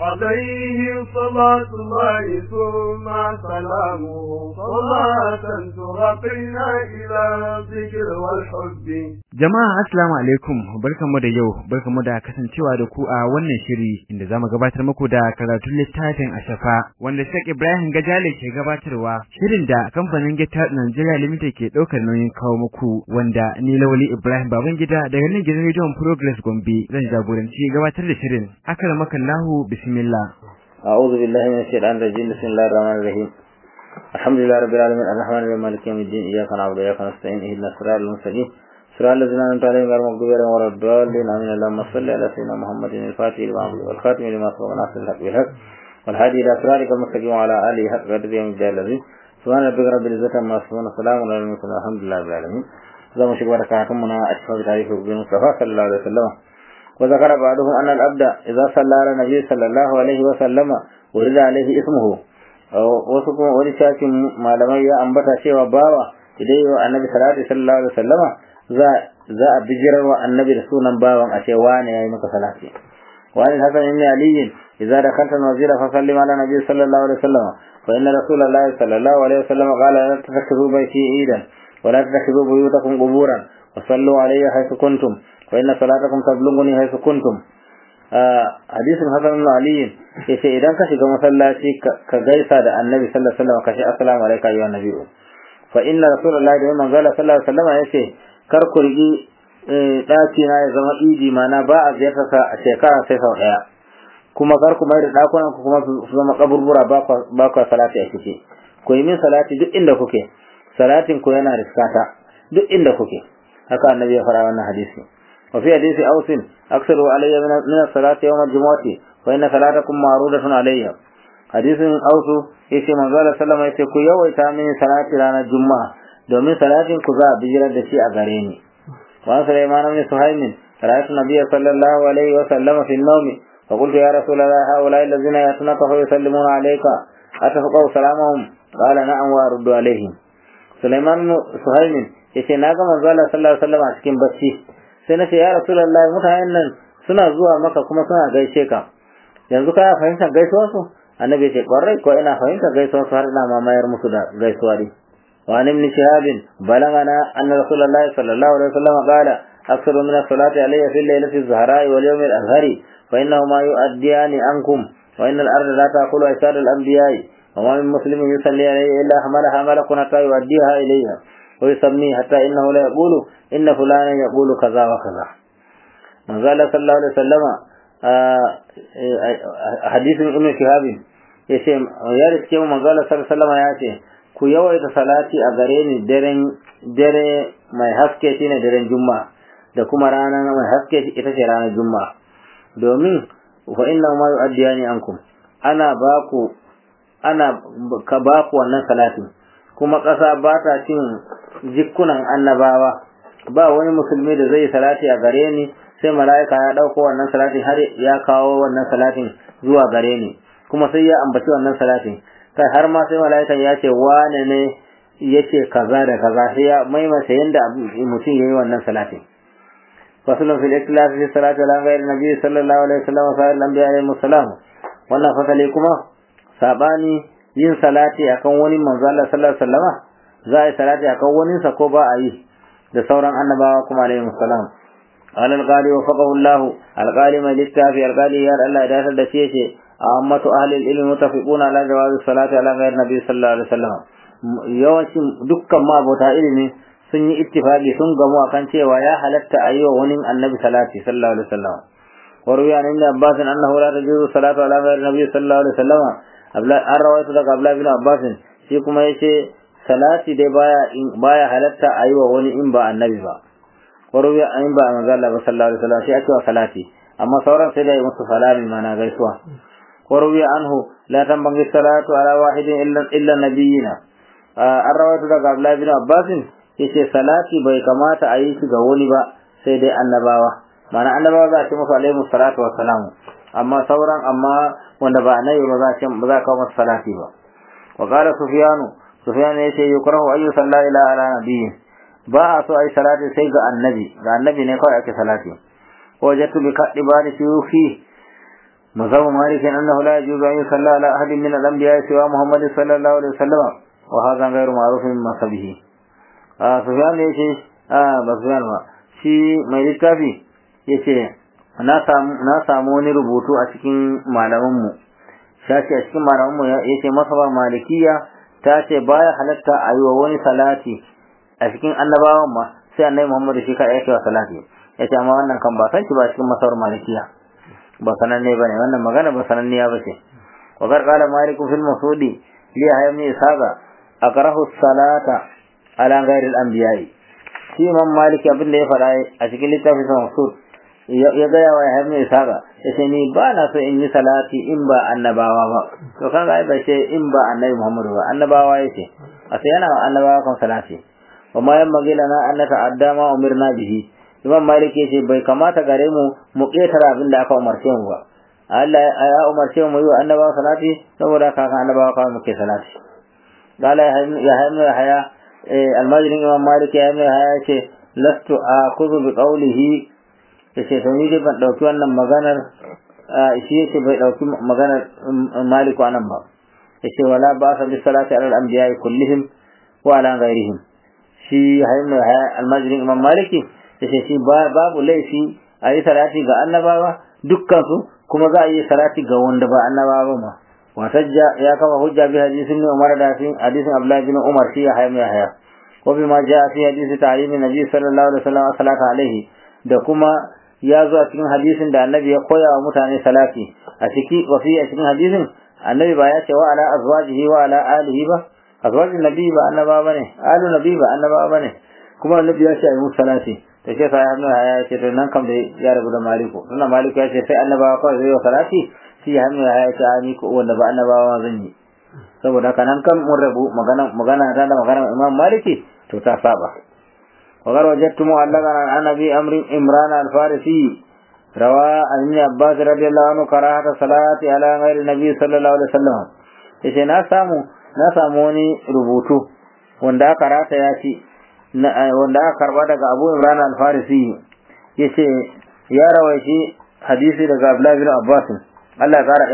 عليه صلاة الله ثم سلامه صلاة ترقينا إلى الذكر والحب Jama'a assalamu alaikum barkanmu da yau barkanmu da kasancewa da ku a wannan shiri inda zamu gabatar muku da karatun littafin Ashafa wanda Sheikh Ibrahim Gajale ke gabatarwa shirin da kamfanin Gita Nigeria Limited ke daukar nauyin kawo muku wanda ni Lawali Ibrahim Babangida daga nan gidan Radio Progress Gombe zan jagoranci gabatar da shirin akramakallahu bismillah أعوذ بالله من الشيطان الرجيم بسم الله الرحمن الرحيم الحمد لله رب العالمين الرحمن الرحيم مالك يوم الدين إياك نعبد وإياك نستعين اهدنا الصراط المستقيم صراط الذين أنعمت عليهم غير المغضوب عليهم ولا الضالين آمين اللهم صل على سيدنا محمد الفاتح لما أغلق والخاتم لما سبق ناصر الحق بالحق والهادي إلى صراطك المستقيم وعلى آله حق قدره يوم الدين الذي سبحان ربك رب العزة عما يصفون وسلام على المرسلين الحمد لله رب العالمين زي ما شكوى كاتمنا أشهر تعريف المصطفى صلى الله عليه وسلم وذكر بعضهم أن الأبد إذا صلى على النبي صلى الله عليه وسلم ورد عليه اسمه wasu kuma wani shafin malamai ya ambata cewa bawa idan yi wa annabi salatu sallallahu alaihi wasallama za za a bijirar wa annabi da sunan bawan a ce wane yayi maka salati wani hasan ibn ali idza dakalta al-masjid fa sallim ala nabi sallallahu alaihi wasallama fa inna rasulullahi sallallahu alaihi wasallama qala la tattakhidhu bayti idan wa la tattakhidhu buyutakum quburan wa sallu alayya haythu kuntum wa inna salatakum tablughuni haythu kuntum hadisin hasan ibn ali yace idan ka shiga masallaci ka gaisa da annabi sallallahu alaihi wasallam ka ce assalamu alayka ayyuhan nabiyyu fa inna rasulullahi da manzo sallallahu alaihi wasallam yace kar ku rigi daki na ya zama idi mana ba a ziyarta sa a shekara sai sau daya kuma kar ku mai da dakunan ku kuma su zama kaburbura ba ku salati a ciki ku yi min salati duk inda kuke salatin ku yana riskata duk inda kuke haka annabi ya fara wannan hadisi وفي حديث أوس أكثروا علي من الصلاة يوم الجمعة فإن صلاتكم معروضة علي حديث أوس يسي من قال سلم يسي كو يويتا من صلاة رانا الجمعة دومين صلاة كذا بجرى دشي أغريني وعن سليمان بن سهيم رأيت النبي صلى الله عليه وسلم في النوم فقلت يا رسول الله هؤلاء الذين يأتونك فيسلمون عليك أتفقوا سلامهم قال نعم وأرد عليهم سليمان بن سهيم يسي ناقا من قال صلى الله عليه وسلم أسكن بسي sai na ce ya rasulullahi mutanen nan suna zuwa maka kuma suna gaishe ka yanzu ka fahimtar gaisuwar su annabi ce kwarai ko ina fahimtar gaisuwar su har ina mamayar musu da gaisuwa ne wa an ibn shihab balagana anna rasulullahi sallallahu alaihi wasallam qala aktharu min as-salati alayya fi al-laylati az-zahra'i wal yawm al-azhari fa innahuma yu'addiyani ankum wa inna al-arda la taqulu aysad al-anbiya'i wa ma min muslimin yusalli alayhi illa hamalaha malakun hatta yu'addiha ilayha ويسميه حتى إنه لا يقول إن فلانا يقول كذا وكذا من قال صلى الله عليه وسلم حديث ابن شهاب yace ya riske mu manzala sallallahu alaihi wasallam ya ce ku yawaita salati a gare ni daren dare mai haske shine daren juma'a da kuma rana mai haske ita ce ranar juma'a domin fa inna ma yu'addiyani ankum ana baku ana ka baku wannan salatin kuma ƙasa ba ta cin jikunan annabawa ba wani musulmi da zai salati a gare ni sai mala'ika ya ɗauko wannan salatin har ya kawo wannan salatin zuwa gare ni kuma sai ya ambaci wannan salatin kai har ma sai mala'ikan ya ce wane ne yace kaza da kaza sai ya maimaita yanda mutum yayi wannan salatin fasalun fil ikhlas fi salati ala ghairi nabi sallallahu alaihi wasallam wa sa'ir al-anbiya alaihi salam wannan fasali kuma sabani yin salati akan wani manzo Allah sallallahu alaihi wasallama za a yi salati akan wani sa ko ba a yi da sauran annabawa kuma alaihi salam qala al-qali wa faqahu Allah al-qali mai littafi al-qali ya Allah ya dasar da shi yace ammatu ahli al-ilm mutafiquna ala jawazi salati ala ghairi nabi sallallahu alaihi wasallam yawancin dukkan mabota ilimi sun yi ittifaqi sun gamu akan cewa ya halatta a yi wa wani annabi salati sallallahu alaihi wasallam وروي عن ابن عباس انه لا تجوز الصلاه على غير النبي صلى الله عليه وسلم an rawaito daga Abdullah bin Abbas shi kuma yace salati dai baya baya halatta ayi wa wani in ba annabi ba waruwi an ba manzo Allah sallallahu alaihi wasallam shi ake wa salati amma sauran sai dai musu salami mana gaisuwa waruwi anhu la tambangi salatu ala wahidin illa illa nabiyina an rawaito daga Abdullah bin Abbas yace salati bai kamata a yi shi ga wani ba sai dai annabawa mana annabawa za a ce musu alaihi salatu wassalamu amma sauran amma wanda ba annabi ba za a ce ba za ka masa salati ba wa qala sufyanu sufyan yace yukrahu ayu salla ila ala nabiyyi ba a so ai salati sai ga annabi ga annabi ne kawai ake salati wajatu bi kadibani shuyuhi مذهب مالك أنه لا يجوز أن يصلى على أحد من الأنبياء سوى محمد صلى الله عليه وسلم وهذا غير معروف من مذهبه آه سفيان يشي آه بسفيان ما شي mai littafi yace na samu na samu wani rubutu a cikin malaman mu shashi a cikin malaman mu yace masaba malikiya ta ce baya halatta a yi wa wani salati a cikin annabawan ma sai annabi Muhammad shi kai yake wa salati yace amma wannan kan ba san shi ba cikin masawar malikiya ba sananne bane wannan magana ba sananniya bace wa gar qala malik fil masudi li haymi isaga akrahu salata ala ghairi al anbiya shi imam malik abin da ya fara a cikin littafin sa masud ya ga yawa haymi isaga yace ni ba na so in yi salati in ba annabawa ba to kaga ai ba ce in ba annabi muhammad ba annabawa yace a sai yana annabawa kan salati wa ma yamma lana an nata'adda ma umirna bihi Imam Malik yace bai kamata gare mu mu ketara abin da aka umarce mu ba. Allah ya umarce mu yi wa annabawa salati saboda haka kan annabawa kawai muke salati. Qala ya hayya ya haya almajrin Imam Malik ya hayya haya yace lastu akhudhu bi qawlihi yace to ni dai ban dauki wannan maganar shi yace bai dauki maganar Malik anan ba. Yace wala ba sa bi salati ala al-anbiya kullihim wa ala ghairihim. Shi hayya almajrin Imam Maliki yace shi babu laifi a yi salati ga annabawa dukkansu kuma za a yi salati ga wanda ba annabawa ma watajja ya kafa hujja bi hadisin ne Umar da fi hadisin Abdullah bin Umar shi ya hayya haya ko bi ma ja fi hadisi ta'limin nabi sallallahu alaihi wasallam salatu alaihi da kuma ya zo a cikin hadisin da annabi ya koya wa mutane salati a ciki wa fi a cikin hadisin annabi ba ya ce wa ala azwajihi wa ala alihi ba azwajin nabi ba annabawa bane alu nabi ba annabawa bane kuma annabi ya ce ayi musu salati to shi sai hannu ya ce to nan kam da ya rabu da maliku tunda maliku ya ce sai annabawa kawai zai wa salati shi hannu ya ce a ni ko wanda ba annabawa zan yi saboda haka nan kan mun rabu magana magana da da magana imam maliki to ta saba وقال وجدت معلقا عن ابي امر عمران الفارسي روى عن ابن عباس رضي الله عنه كراهه الصلاه على غير النبي صلى الله عليه وسلم yace na samu na samu wani rubutu wanda aka rata ya ci wanda aka karba daga Abu Imran al-Farisi yace ya rawaici hadisi daga Abdullah bin Abbas Allah ya kara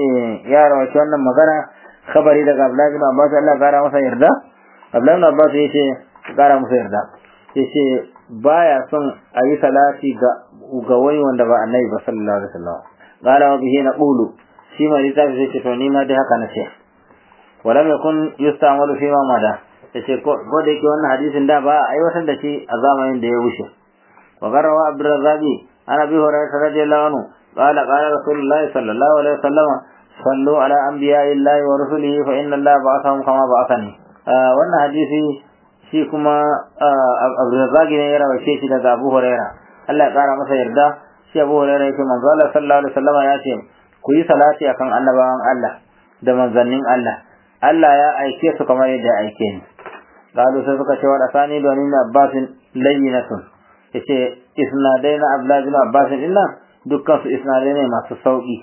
ya rawaici wannan magana khabari daga Abdullah bin Abbas Allah ya kara masa yarda Abdullah bin Abbas yace kara masa yarda yace baya son a yi salati ga ga wani wanda ba annabi ba sallallahu alaihi wasallam qala wa bihi naqulu shi ma littafi sai ce to ni ma dai haka na ce walam yakun yustamalu fi ma mada yace ko da yake wannan hadisin da ba aiwatar da shi a zamanin da ya wuce wa garawa abdurrazzabi an abi hurairah radiyallahu anhu qala qala rasulullahi sallallahu alaihi wasallam sallu ala anbiya'illahi wa rusulihi fa inna allaha ba'athahum kama ba'athani wannan hadisi shi kuma abdurrazzabi ne ya rawace shi daga abu hurairah Allah ya kara masa yarda shi abu hurairah yake manzo Allah sallallahu alaihi wasallam ya ce ku yi salati akan annabawan Allah da manzannin Allah Allah ya aike su kamar yadda ya aike ni قالوا سبق شوار أثاني دونين عباس لينة yace isnadai na Abdullah bin Abbas din nan dukkan su isnadai ne masu sauki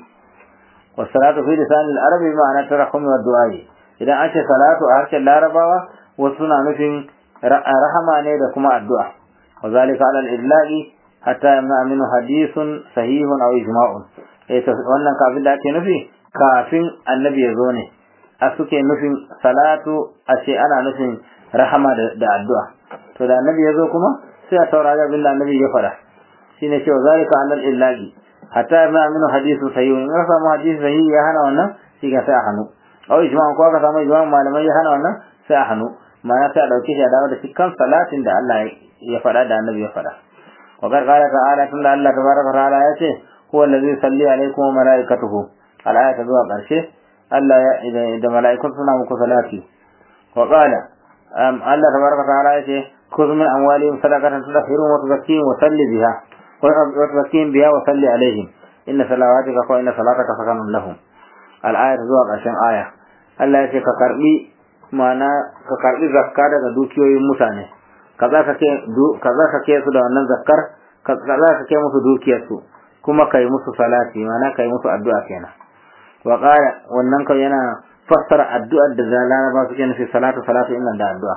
wa salatu fi lisan al-arabi ma'ana tarahum wa du'a idan an ce salatu a harshen larabawa wasu na nufin rahama ne da kuma addu'a wa zalika ala al-idlaqi hatta yamna minhu hadithun sahihun aw ijma'un eh wannan kafin da ake nufi kafin annabi ya zo ne a suke nufin salatu a ce ana nufin rahama da addu'a to da annabi ya zo kuma sai a saurari abin da annabi ya fara shine cewa zalika alal illahi hatta ma aminu hadithu sahih in ka samu hadisi sahih ya hana wannan shi ga sai a hannu aw ijma'an ko ka samu ijma'an malamai ya hana wannan sai a hannu ma'ana sai a dauke shi a dawo da shi kan salatin da Allah ya fada da annabi ya fada wa qala ta'ala tunda Allah tabaraka wa ta'ala ya ce huwa allazi yusalli alaykum wa malaikatuhu al-aya ta zuwa karshe Allah ya da mala'ikun suna muku salati wa qala Allah tabaraka ta'ala yace khudh min amwalihim sadaqatan tudahhiruhum wa tuzakkihim wa salli biha wa tuzakkihim biha wa salli alaihim inna salawatika wa inna salataka sakanun lahum al-aya zuwa ƙarshen aya Allah yace ka karbi mana ka karbi zakka daga dukiyoyin mutane ka zakake ka zakake su da wannan zakkar ka zakake musu dukiyar su kuma kai musu salati mana kai musu addu'a kenan wa qala wannan kai yana fassara addu'ar da laraba suke nufi salatu salatu inna da addu'a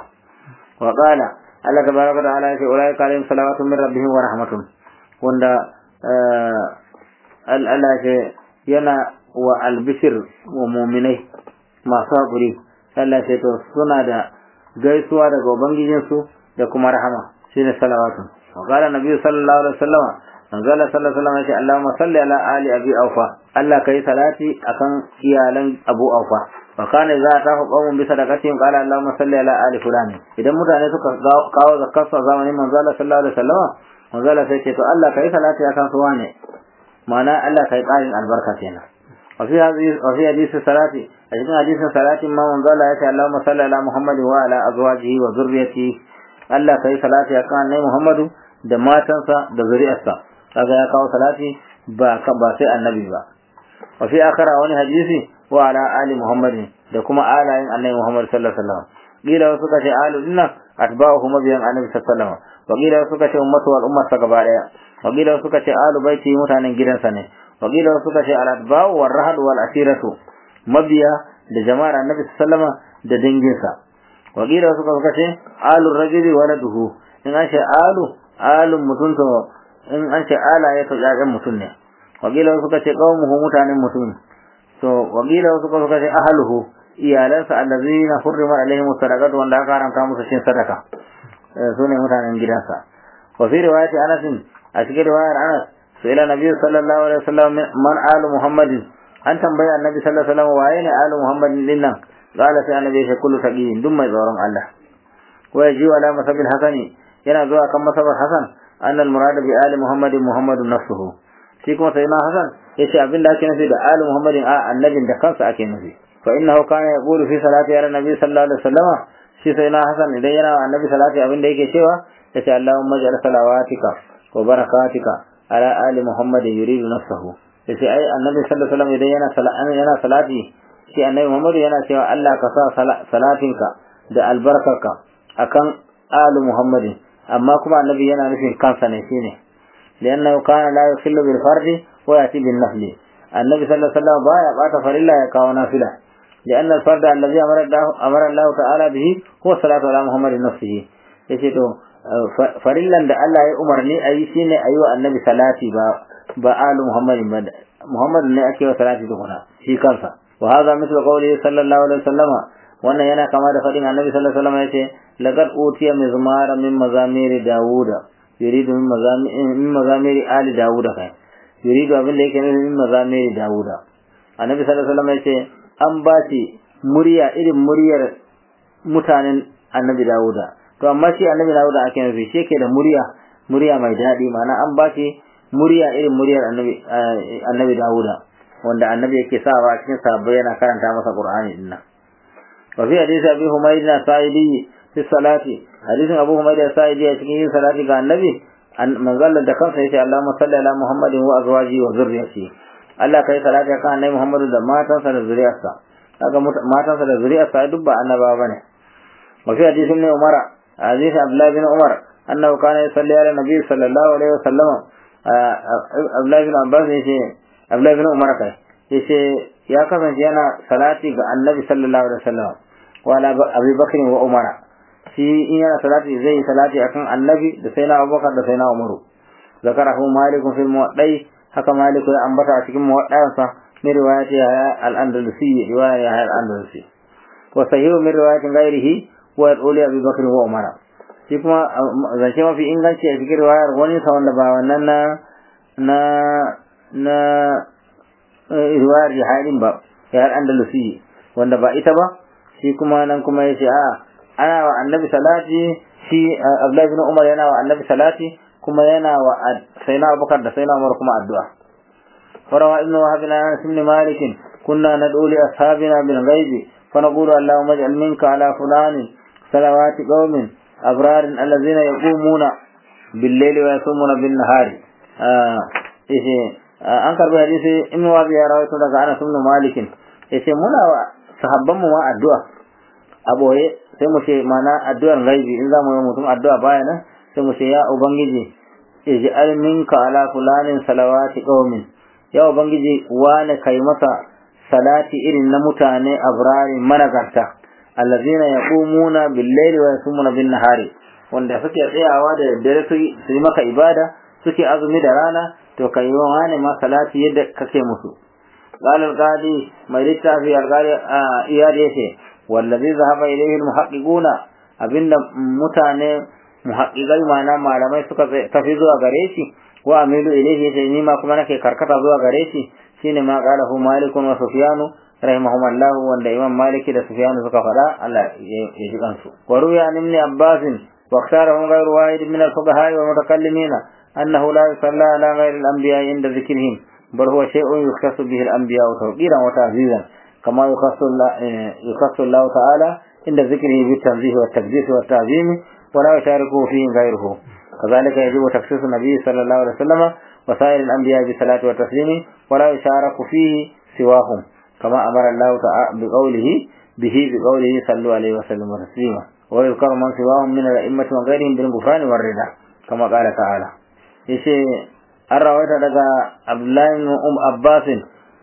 wa qala Allah tabaraka wa ta'ala yace ulai kalim salawatu min rabbihim wa rahmatun wanda Allah yace yana wa albishir wa muminai masu haƙuri Allah ce to suna da gaisuwa daga ubangijinsu da kuma rahama shine salawatu wa qala nabi sallallahu alaihi wasallam manzo Allah sallallahu alaihi wasallam ya ce Allahumma salli ala ali abi aufa Allah kai salati akan iyalan Abu Aufa wa kana za ta fa qawmun bi sadaqatihim qala Allahumma salli ala ali fulan idan mutane suka kawo zakar sa zamanin manzo Allah sallallahu alaihi wasallam manzo Allah sai ce to Allah kai salati akan su wane ma'ana Allah kai ƙarin albarka kenan wa fi hadisi wa fi hadisi salati a cikin hadisin salati ma manzo Allah ya ce Allahumma salli ala Muhammad wa ala azwajihi wa zurriyyatihi Allah kai salati akan annabi Muhammadu da matansa da zuri'arsa kaga ya kawo salati ba ba sai annabi ba wa fi akhara wani hadisi wa ala ali muhammadin da kuma alayin annabi muhammad sallallahu alaihi wasallam kila wasu kace alu dinnan atba'uhu mabiyan annabi sallallahu alaihi wasallam wa kila wasu kace ummatu wal umma sa gaba daya wa kila wasu kace alu baiti mutanen gidansa ne wa kila wasu kace al atba'u wal rahad wal asiratu mabiya da jama'ar annabi sallallahu alaihi wasallam da danginsa wa kila wasu kace alu rajuli waladuhu in an ce alu alun mutum to in an ce ala ya to ƴaƴan mutum ne wakila suka ce qaumuhu mutanen mutum to wakila suka suka ce ahluhu iyalansa allazina hurrima alaihim sadaqatu wanda aka haramta musu cin sadaka su ne mutanen gidansa wa fi riwayati anas a cikin riwayar anas sai ila nabi sallallahu alaihi wasallam man alu muhammadin an tambaya annabi sallallahu alaihi wasallam waye ne alu muhammadin din nan qala sai annabi ya kullu taqiyin duk mai tsoron Allah wa yaji ala masabil hasani yana zuwa kan masabar hasan annal murada bi ali muhammadin muhammadun nafsuhu shi kuma sai na hasan yace abin da ake nufi da ali muhammadin a annabin da kansa ake nufi fa innahu kana yaqulu fi salati ala nabi sallallahu alaihi wasallam shi sai na hasan idan yana annabi salati abin da yake cewa yace allahumma ja'al salawatika wa barakatika ala ali muhammadin yuridu nafsuhu yace ai annabi sallallahu alaihi wasallam idan yana salati yana salati shi annabi muhammad yana cewa Allah ka sa salatinka da albarkarka akan ali muhammadin amma kuma annabi yana nufin kansa ne shine liannahu kana la yukhillu bil fardi wa yati bin nafli annabi sallallahu alaihi wasallam baya bata farilla ya kawo nafila لأن الفرد الذي أمر الله أمر الله تعالى به هو الصلاة على محمد نفسه yace to farillan da Allah ya umarni a yi shine a yi wa annabi salati ba ba alu muhammadin ba muhammad ne ake wa salati tukuna shi kansa wa hadha mithlu qawli sallallahu alaihi wasallama wannan yana kama da fadin annabi sallallahu alaihi wasallam yace laqad utiya mizmara min mazamiri dauda yuridu min mazamiri min mazamiri ali dauda kai yuridu abin da yake nufi min mazamiri dauda annabi sallallahu alaihi wasallam yace an ba shi murya irin muryar mutanen annabi dauda to amma shi annabi dauda ake nufi shi yake da murya murya mai daɗi ma'ana an ba shi murya irin muryar annabi annabi dauda wanda annabi yake sawa a cikin sabbai yana karanta masa qur'ani dinnan وفي حديث أبي حميد السائدي في الصلاة حديث أبو حميد السائدي في صلاة كان النبي أن من قال دكان سيسي اللهم صل على محمد وأزواجه وذريته Allah kai salati kan annabi Muhammadu da matansa da zuriyarsa kaga matansa da zuriyarsa duk ba annaba bane wa fi hadisin ne Umar hadisi Abdullah bin Umar annahu kana yusalli ala nabi sallallahu alaihi wasallam Abdullah bin Abbas yace Abdullah bin Umar kai yace ya kasance yana salati ga annabi sallallahu alaihi wasallam wa ala Abi Bakr wa Umar shi in yana salati zai salati akan annabi da sai na Abubakar da sai na Umaru zakarahu Malik fil Muwaddai haka Malik ya ambata a cikin Muwaddansa min riwayati al-Andalusi riwaya al-Andalusi wa sahihu min riwayati ghairihi wa al-uli Abi Bakr wa Umar shi kuma zance mafi inganci a cikin riwayar wani sa wanda ba wannan na na na riwayar jihadin ba ya andalusi wanda ba ita ba shi kuma nan kuma yace a ana wa annabi salati shi Abdullahi bin Umar yana wa annabi salati kuma yana wa sayyidina Abubakar da sayyidina Umar kuma addu'a farawa ibnu wahab bin Anas ibn Malik kunna nad'u li ashabina bil ghaib fa naqulu Allahumma ij'al minka ala fulani salawati qaumin abrar alladhina yaqumuna bil layli wa yasumuna bin nahari an karbi hadisi ibn wabi ya rawaito daga Anas ibn Malik yace muna wa sahabban mu ma addu'a a boye sai mu ce mana addu'ar gaibi in zamu yi mutum addu'a baya nan sai mu ce ya ubangiji ij'al minka ala fulanin salawati qaumin ya ubangiji wane kai masa salati irin na mutane abrari managarta allazina yaqumuna bil-layli wa yasumuna bin-nahari wanda suke tsayawa da dare su yi maka ibada suke azumi da rana to kai wa wani ma salati yadda kake musu قال القاضي ما في القاضي إياد يتي والذي ذهب إليه المحققون أبن متاني محققي معنا malamai suka tafi zuwa gare shi wa amilu ilayhi yace ni ma kuma nake karkata zuwa gare shi shine ma qalahu malik wa sufyan rahimahumullah wanda imam maliki da sufyan suka faɗa Allah ya ji kansu wa ruya an ibn abbas wa ikhtarahu ghayr wahid min al-fuqaha wa mutakallimin annahu la yusalla ala ghayr al-anbiya inda dhikrihim bal huwa shay'un yukhtassu bihi al-anbiya tawqiran wa ta'zizan kama yukhassu yukhassu Allah ta'ala inda dhikrihi bit-tanzih wa at-taqdis wa at-ta'zim ولا يشاركه فيه غيره كذلك يجب تخصيص النبي صلى الله عليه وسلم وسائر الأنبياء بالصلاة والتسليم ولا يشارك فيه سواهم كما أمر الله تعالى بقوله به بقوله صلوا عليه وسلم تسليما ويذكر من سواهم من الأئمة وغيرهم بالغفران والرضا كما قال تعالى yace an rawaita daga Abdullahi um Abbasin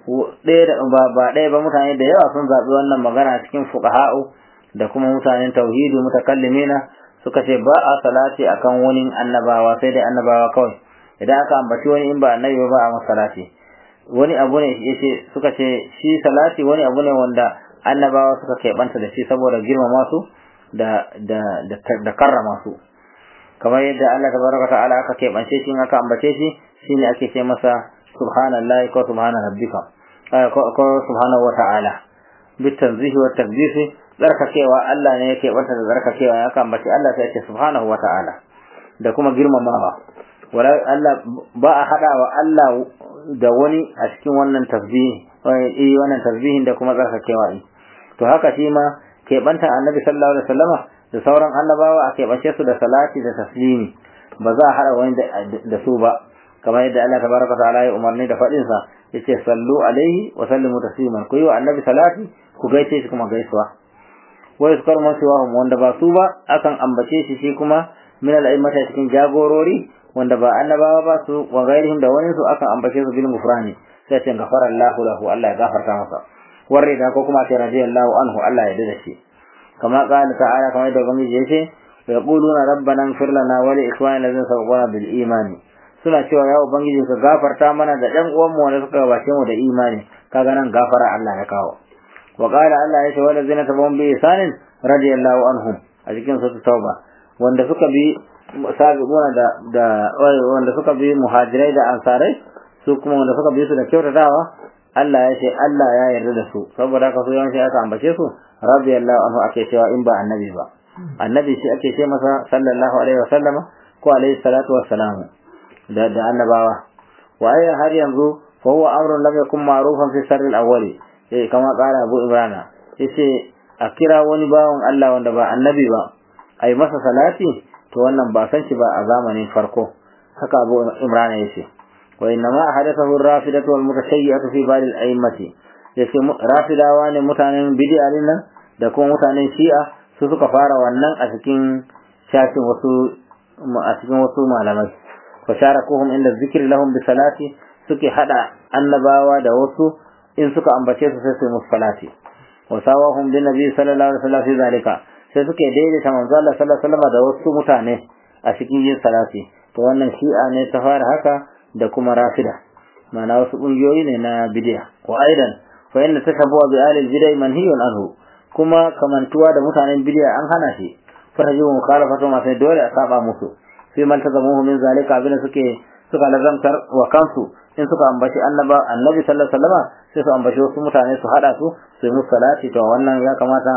ba ba ɗaya ba mutane da yawa sun zaɓi wannan magana cikin fuqaha'u da kuma mutanen tauhidi mutakallimina suka ce ba a salati akan wani annabawa sai dai annabawa kawai idan aka ambaci wani in ba annabi ba a masa salati wani abu ne yace suka ce shi salati wani abu ne wanda annabawa suka keɓanta da shi saboda girmama su da da da, da karrama su kamar yadda Allah tabaraka ta'ala aka keɓance shi in aka ambace shi shine ake ce masa subhanallahi ko subhana rabbika ko subhanahu wa ta'ala bitanzihi wa taqdisi tsarkakewa Allah ne yake bata da tsarkakewa ya kan bace Allah sai yake subhanahu wata'ala da kuma girmamawa wala Allah ba a hada wa Allah da wani a cikin wannan tasbih eh wannan tasbihin da kuma tsarkakewa to haka shi ma ke banta annabi sallallahu alaihi wasallama da sauran annabawa a keɓace su da salati da taslimi ba za a hada wani da su ba kamar yadda Allah tabaraka ta'ala ya umarni da faɗin sa yace sallu alaihi wa sallimu tasliman ku yi wa annabi salati ku gaishe shi kuma gaisuwa wa yuzkar man siwahum wanda ba su ba akan ambace shi shi kuma min al-a'immata cikin jagorori wanda ba annabawa ba su wa gairihim da wani su akan ambace su bil gufrani sai ce gafara Allahu lahu Allah ya gafarta masa warre da ko kuma ce radiyallahu anhu Allah ya dade shi kama qala ta'ala kamar da gwamnati yace yaquluna rabbana ighfir lana wa li ikhwanina alladhina sabaquna bil imani suna cewa ya ubangiji ka gafarta mana da ɗan uwan mu wanda suka gabace mu da imani kaga nan gafara Allah ya kawo وقال الله يسوى والذين تبعون بإحسان رضي الله عنهم أجيكم سورة التوبة wanda suka bi sabiquna da da wanda suka bi muhajirai da ansarai su kuma wanda suka bi su da kyautatawa Allah ya ce Allah ya yarda da su saboda haka su yawanci aka ambace su radiyallahu anhu ake cewa in ba annabi ba annabi shi ake ce masa sallallahu alaihi wasallam ko alaihi salatu wassalam da da annabawa wa har yanzu fa huwa amrun lam yakun ma'rufan fi sarri al-awwali eh kama kara Abu Imran yace a kira wani bawan Allah wanda ba annabi ba ai masa salati to wannan ba san shi ba a zamanin farko haka Abu Imran yace wa inna ma hadathahu ar-rafidatu wal mutashayyatu fi bal al-a'immati yace rafidawa ne mutanen bid'a nan da kuma mutanen shi'a su suka fara wannan a cikin shafin wasu a cikin wasu malamai fa sharakuhum inda zikri lahum bi salati suke hada annabawa da wasu in suka ambace su sai su musu salati wa sawahum bin nabi sallallahu alaihi wasallam fi zalika sai suke daidaita manzo Allah sallallahu alaihi wasallam da wasu mutane a cikin yin salati to wannan shi'a ne ta fara haka da kuma rafida ma'ana wasu kungiyoyi ne na bid'a wa aidan fa inna tashabbuha bi ahli al-bid'ah manhiyun anhu kuma kamantuwa da mutanen bid'a an hana shi farajibu mukhalafatu ma sai dole a saba musu sai man tazamuhu min zalika abin suke suka lazantar wa kansu in suka ambaci annaba annabi sallallahu alaihi wasallam sai su ambaci wasu mutane su hada su su yi musu salati to wannan ya kamata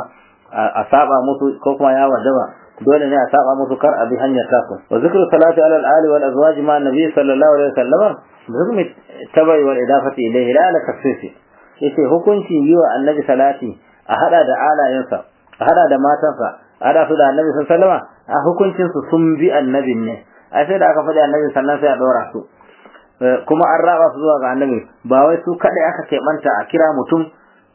a saba musu ko kuma ya wajaba dole ne a saba musu kar a bi hanyar tasu wa zikru salati ala al-ali wal azwaj ma annabi sallallahu alaihi wasallam zikru tabai wal idafati ilayhi la ala tafsisi yace hukunci yi wa annabi salati a hada da alayensa a hada da matansa a hada su da annabi sallallahu alaihi wasallam a hukuncin su sun bi annabin ne ai sai da aka faɗi annabi sannan sai a dora su kuma an raba su zuwa ga annabi ba wai su kadai aka keɓanta a kira mutum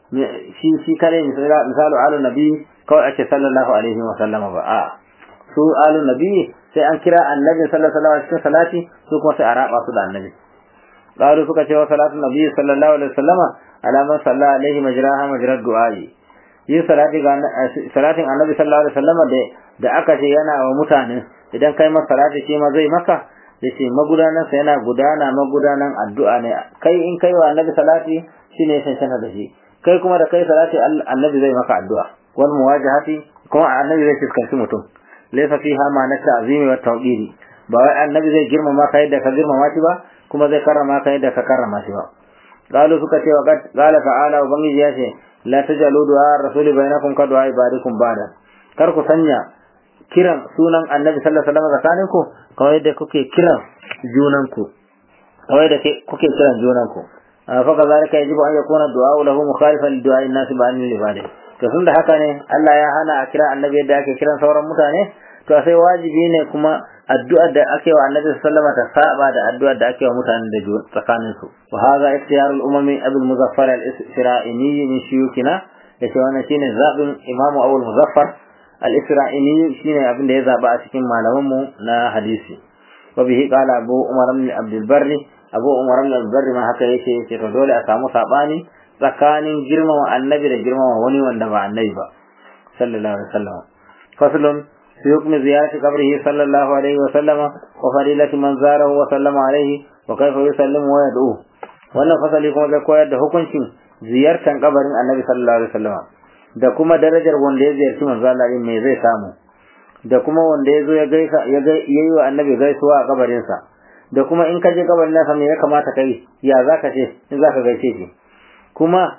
shi shi kadai misalu alu nabi kawai ake sallallahu alaihi wa sallama ba a su alu nabi sai an kira annabi sallallahu alaihi wa cikin salati su kuma sai a raba su da annabi qalu suka ce wa salatu nabi sallallahu alaihi wa sallama ala man salla alaihi majraha majrad du'ai yin salati ga salatin annabi sallallahu alaihi wa sallama da da aka ce yana wa mutane idan kai masa salati shi ma zai maka yace magudanan sa yana gudana magudanan addu'a ne kai in kai wa annabi salati shine ya cancanta da shi kai kuma da kai salati annabi zai maka addu'a wal muwajahati kuma annabi zai fuskanci mutum laysa fiha ma na ta'zimi wa tawqiri ba wai annabi zai girmama ka yadda ka girmama shi ba kuma zai karrama ka yadda ka karrama shi ba qalu suka ce wa qala ta'ala ubangiji ya ce la tajalu du'a rasuli bainakum ka du'a ibadikum ba'da kar ku sanya kiran sunan annabi sallallahu alaihi wasallam tsakaninku kawai da kuke kiran junanku kawai da kuke kiran junanku fa kazalika yajibu an yakuna du'a lahu mukhalifan li du'a an-nas ba'an ibadi to tun da haka ne Allah ya hana a kira annabi yadda ake kiran sauran mutane to sai wajibi ne kuma addu'ar da ake wa annabi sallama ta saba da addu'ar da ake wa mutanen da tsakanin su wa hadha ikhtiyar al-umami abul muzaffar al-isra'ini min shuyukina yace wannan shine zabin imam abul muzaffar al-isra'ini shine abin da ya zaba a cikin malaman mu na hadisi wa bihi qala abu umar ibn abdul barri abu umar ibn abdul barri ma haka yake yace to dole a samu sabani tsakanin girmama annabi da girmama wani wanda ba annabi ba sallallahu alaihi wasallam faslun في حكم زيارة قبره صلى الله عليه وسلم وفضيلة من زاره وسلم عليه وكيف يسلم ويدعوه wannan fasali kuma zai koyar da hukuncin ziyartar kabarin annabi sallallahu alaihi wasallam da kuma darajar wanda ya ziyarci manzo Allah din me zai samu da kuma wanda ya zo ya gaisa ya yi wa annabi gaisuwa a kabarin sa da kuma in ka je kabarin nasa me ya kamata kai ya zaka ce in zaka gaishe shi kuma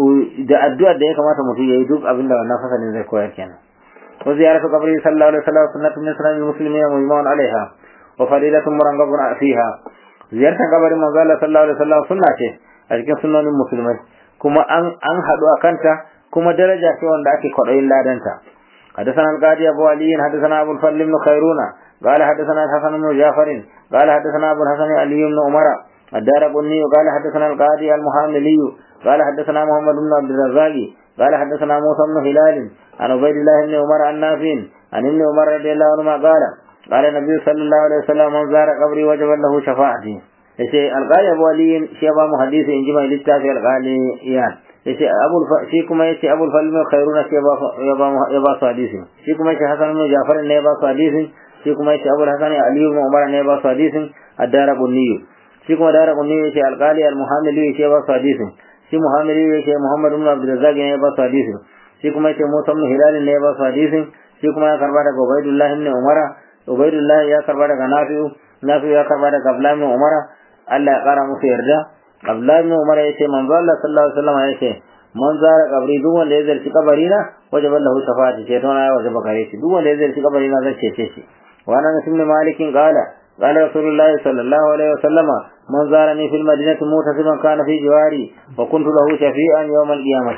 da addu'ar da ya kamata mutum ya yi duk abin da wannan fasalin zai koyar kenan وزيارة قبره صلى الله عليه وسلم سنة من سنن المسلمين مجمع عليها وفضيلة مرغب فيها زيارة قبر من قال صلى الله عليه وسلم سنة أجل سنن المسلمين كما أن أن حدوا كنتا كما درجة في وان داكي قرأي الله دنتا حدثنا القاضي أبو علي حدثنا أبو الفضل بن خيرون قال حدثنا الحسن بن جعفر قال حدثنا أبو الحسن علي بن عمر الدار قني قال حدثنا القاضي المحاملي قال حدثنا محمد بن عبد الرزاق قال حدثنا موسى بن هلال عن عبيد الله بن عمر عن نافع عن ابن عمر رضي الله عنهما قال قال النبي صلى الله عليه وسلم من زار قبري وجب له شفاعتي yace alqali abu ali shi ba mu hadisi in ji mai littafi alqali iyan yace abul shi kuma yace abul falm khairuna shi ba ya ba ya ba su hadisi shi kuma yace hasan ibn jafar ne ba su hadisi shi kuma yace abul hasan ali ibn umar ne ba su hadisin ad-dara bunni shi kuma dara bunni yace alqali al-muhammili shi ba su hadisin shi muhammili yace muhammad ibn abdul razzaq ne ba su hadisin shi kuma yace Musa ibn Hilal ne ya ba su hadisin shi kuma ya karba daga Ubaydullah ibn Umara Ubaydullah ya karba daga Nafi'u Nafi'u ya karba daga Abdullah ibn Umara Allah ya kara musu yarda Abdullah ibn Umara yace manzo Allah sallallahu alaihi wasallam yace man zara kabri duk wanda ya zarci kabari na wajaba lahu shafa'ati ce to na ya wajaba gare shi duk wanda ya zarci kabari na zai cece shi wa ana nasim malikin qala قال رسول الله صلى الله عليه وسلم من زارني في المدينة متسما كان في جواري وكنت له شفيعا يوم القيامة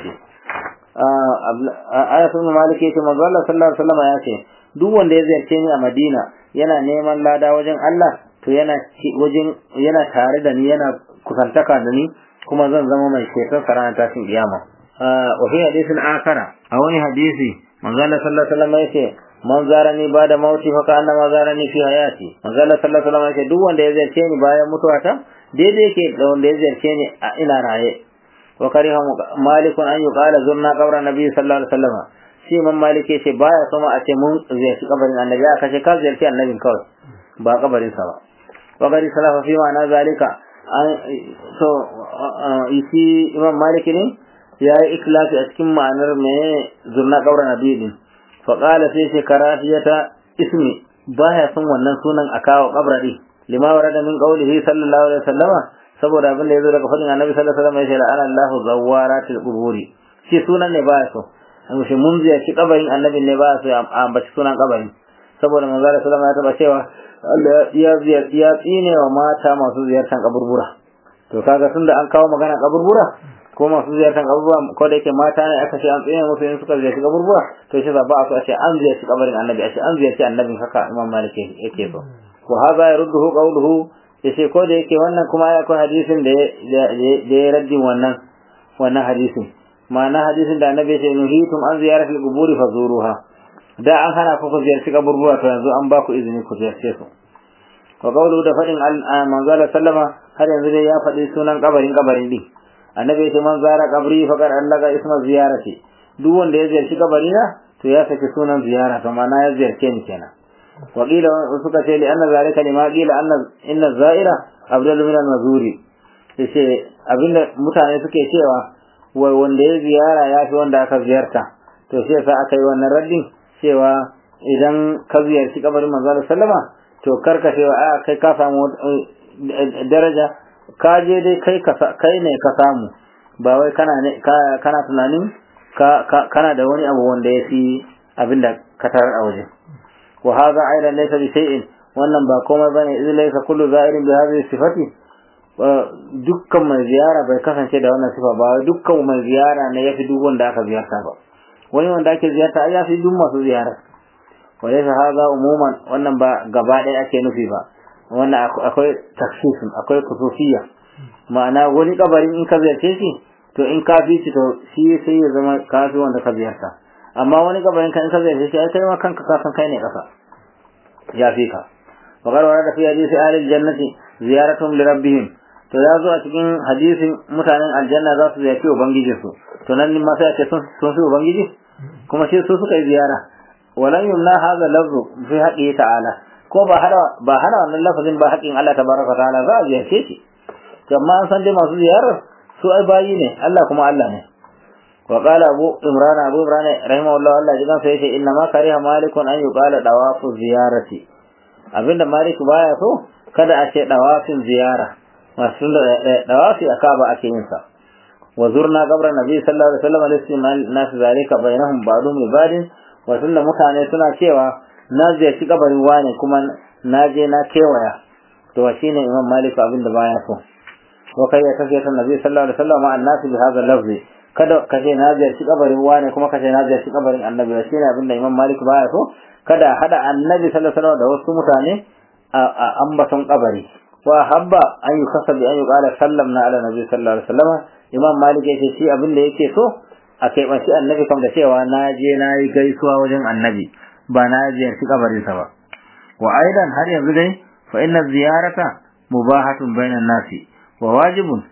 ayatun maliki yace manzo Allah sallallahu alaihi wasallam ya ce duk wanda ya ziyarce ni a Madina yana neman lada wajen Allah to yana wajen yana tare da ni yana kusantaka da ni kuma zan zama mai ceton ranar tashin kiyama wa fi hadisin akara a wani hadisi manzo Allah sallallahu alaihi wasallam yace man zarani ba da mauti fa ka annama zarani fi hayati manzo Allah sallallahu alaihi wasallam yace duk wanda ya ziyarce ni bayan mutuwata daidai yake da wanda ya ziyarce ni a ina raye وكره مالك أن يقال زرنا قبر النبي صلى الله عليه وسلم shi man malike ce baya so ma a ce mun ziyarci kabarin annabi aka ce ka ziyarci annabin kawai ba kabarin sa ba wa gari salafa fi ma'ana zalika an so isi imam maliki ne ya yi ikhlasi a cikin ma'anar me zurna kabarin annabi din fa qala sai ce karafiyata ismi baya son wannan sunan a kawo kabra din lima warada min qawlihi sallallahu alaihi wasallama saboda abin da yazo daga fadin annabi sallallahu alaihi wasallam ya ce la'ana Allahu zawaratil quburi shi sunan ne baya so an shi mun ziyarci kabarin annabi ne baya so a ambaci sunan kabarin saboda manzo sallallahu alaihi wasallam ya taba cewa Allah ya ziyarci ya tsine wa mata masu ziyartar kaburbura to kaga tunda an kawo magana kaburbura ko masu ziyartar kaburbura ko da yake mata ne aka ce an tsine musu in suka ziyarci kaburbura to shi ba a so a ce an ziyarci kabarin annabi a ce an ziyarci annabin haka imam malik yake so wa hadha yarudduhu qawluhu yace ko da yake wannan kuma ya akwai hadisin da ya raddi wannan wannan hadisin ma'ana hadisin da annabi ya ce nuhitum an ziyaratil quburi fazuruha da an hana ku ziyarci kaburbura to yanzu an ba ku izini ku ziyarce su wa qawlu da fadin manzo sallama har yanzu dai ya faɗi sunan kabarin kabarin din annabi ya ce man zara qabri faqad allaga isma ziyarati duk wanda ya ziyarci kabarina to ya saki sunan ziyara to ma'ana ya ziyarce ni kenan wa qila suka ce li anna zalika lima qila anna inna zaira abdul min al-mazuri yace abinda mutane suke cewa wai wanda ya ziyara ya fi wanda aka ziyarta to shi yasa aka yi wannan raddin cewa idan ka ziyarci kabarin manzo sallama to karka cewa a kai ka samu daraja ka je dai kai kai ne ka samu ba wai kana ne kana tunanin ka kana da wani abu wanda ya fi abinda ka tarar a waje wa hadha aidan laysa bi shay'in wannan ba komai bane idan laysa kullu za'irin bi hadhihi sifati dukkan mai ziyara bai kasance da wannan sifa ba dukkan mai ziyara ne yafi duk wanda aka ziyarta ba wani wanda ake ziyarta ai yafi duk masu ziyara walaysa hadha umuman wannan ba gaba ɗaya ake nufi ba wannan akwai taksisin akwai kusufiya ma'ana wani kabarin in ka ziyarce shi to in ka fi shi to shi sai ya zama kafi wanda ka ziyarta amma wani kabarin ka in ka ziyarce shi ai kai ma kanka ka san kai ne kasa ya fi ka وقال ورد في حديث أهل الجنة زيارتهم لربهم to ya zo a cikin hadisin mutanen aljanna za su ziyarci ubangiji su to nan ma sai ake sun su ubangiji kuma sai su suka yi ziyara walan yumna hadha lafzu fi haqqi ta'ala ko ba hada ba hada wannan lafazin ba haƙin Allah tabaraka ta'ala za a ziyarce shi to amma an san dai masu ziyarar su ai bayi ne Allah kuma Allah ne wa qala abu imran abu imran rahimahullah Allah jigan sai yace inna ma kariha malikun an yuqala dawafu ziyarati abinda malik baya so kada a ce dawafin ziyara masu dawafi a kaba ake yin sa wa zurna qabra nabi sallallahu alaihi wasallam listimal nas zalika bainahum ba'dhum li ba'din wa tunda mutane suna cewa na ziyarci kabarin wane kuma na je na kewaya to shine imam malik abinda baya so wa kai ya kace tan nabi sallallahu alaihi wasallam an nas bi hadha lafzi kada kace na ziyarci kabarin wane kuma kace na ziyarci kabarin annabi shine abinda imam malik baya so kada hada annabi sallallahu alaihi wasallam da wasu mutane a ambaton kabari wa habba an yi kasa bi an yi kala sallamna ala nabi sallallahu alaihi wasallam imam malik yake shi abin da yake so a kai shi annabi kam da cewa na je na yi gaisuwa wajen annabi ba na ziyarci kabarinsa ba wa aidan har yanzu dai fa inna ziyarata mubahatun bainan nasi wa wajibun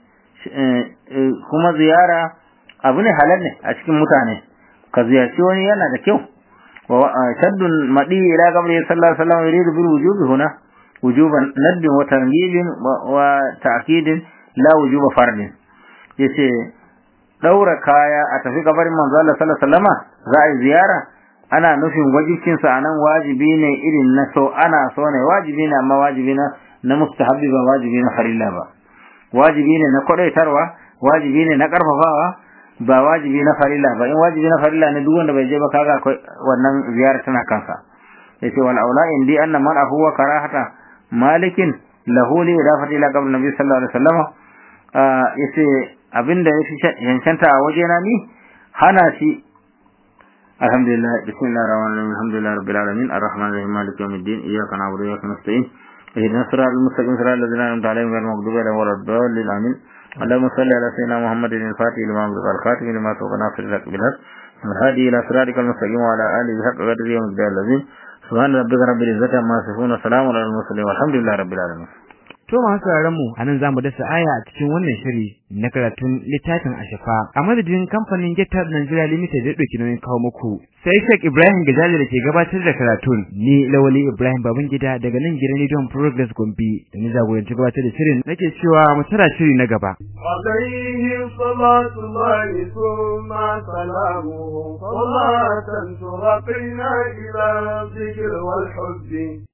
kuma ziyara abu ne halal ne a cikin mutane ka ziyarci wani yana da kyau wa shaddun madi ila qabri sallallahu alaihi wasallam yuridu bil wujubi huna wujuban nadd wa targhib wa ta'kid la wujuba fardin yace daura kaya a tafi kabarin manzo Allah sallallahu alaihi wasallam za a yi ziyara ana nufin wajibcin sa anan wajibi ne irin na so ana so ne wajibi ne amma wajibi na na mustahabbi ba wajibi na farilla ba wajibi ne na kwadaitarwa wajibi ne na karfafawa ba wajibi na farilla ba in wajibi na farilla ne duk wanda bai je ba kaga akwai wannan ziyara tana kansa yace wal aula indi anna man huwa karahata malikin lahu li idafati ila qabr nabi sallallahu alaihi wasallam yace abinda yafi yankanta a wajena ni hana shi alhamdulillah bismillahir rahmanir rahim alhamdulillah rabbil alamin arrahmanir rahim maliki yawmiddin iyyaka na'budu wa iyyaka nasta'in اهدنا الصراط المستقيم صراط الذين انعمت عليهم غير المغضوب عليهم ولا الضالين امين اللهم صل على سيدنا محمد الفاتح لما أغلق الخاتم لما سبق ناصر الحق بالحق والهادي الى صراطك المستقيم وعلى اله حق قدره ومقداره العظيم سبحان ربك رب العزه عما يصفون وسلام على المرسلين والحمد لله رب العالمين To masu sauraron mu anan zamu dasa aya a cikin wannan shiri na karatun littafin Ashafa a madadin kamfanin Getar Nigeria Limited da dauki nauyin kawo muku sai Sheikh Ibrahim Gajali da ke gabatar da karatun ni Lawali Ibrahim Babangida daga nan gidan Rediyon Progress Gombe da ni jagoranci gabatar da shirin nake cewa mu tara shiri na gaba عليه صلاة الله ثم سلامه صلاة ترقينا إلى الذكر والحب